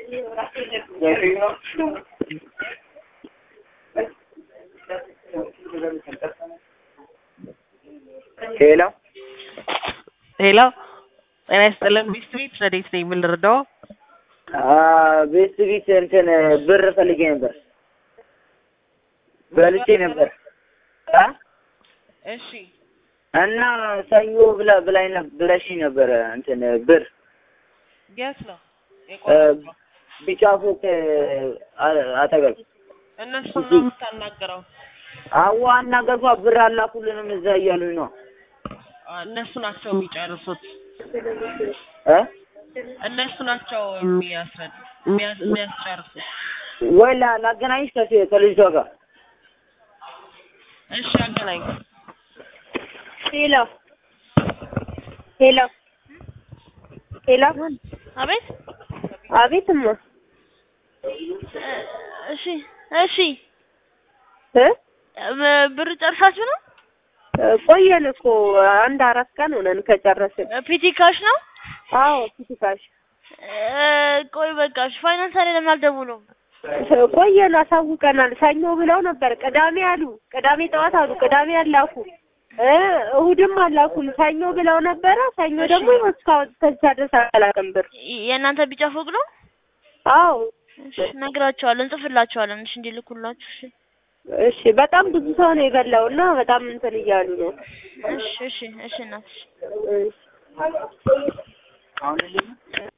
ሄሎ ሄሎ ጤና ይስጥልን ሚስት ቤት ረዴት ነኝ ምን ልርዳው ቤት ቤት እንትን ብር ፈልጌ ነበር በልቼ ነበር አ እሺ እና ሰኞ ብላ ብላኝ ነበር ብለሽኝ ነበረ እንትን ብር የት ነው እ ቢጫ ፎቅ አ- አጠገብ እነሱ ነው የምታናገረው አዋ አናገርኳ ብር አላኩልንም እዛ እያሉኝ ነው እነሱ ናቸው የሚጨርሱት እ እነሱ ናቸው የሚያስረድ የሚያስ- የሚያስጨርሱት ወይ ላ- ላገናኝሽ ከሴ- ከልጅቷ ጋር እሺ አገናኝ ሄሎ ሄሎ ሄሎ አቤት አቤትማ እሺ እሺ እ ብ- ብር ጨርሳችሁ ነው? ቆየን እኮ አንድ አራት ቀን ሆነን ከጨረስን። ፒቲ ካሽ ነው? አዎ ፊቲካሽ እ፣ ቆይ በቃ እሺ። ፋይናንስ ላይ ለምን አልደውሉም? ቆየን፣ አሳውቀናል። ሰኞ ብለው ነበር፣ ቅዳሜ አሉ፣ ቅዳሜ ጠዋት አሉ፣ ቅዳሜ አላኩ፣ እ እሑድም አላኩም። ሰኞ ብለው ነበረ። ሰኞ ደግሞ እስካሁን ከዛ ድረስ አላውቅም ብር። የእናንተ ቢጫ ፎቅ ነው? አዎ እሺ እነግራቸዋለን፣ እንጽፍላቸዋለን። እሺ እንዲልኩላችሁ። እሺ እሺ። በጣም ብዙ ሰው ነው የበላው እና በጣም እንትን እያሉ ነው። እሺ እሺ እሺ እናትሽ እሺ። አሁን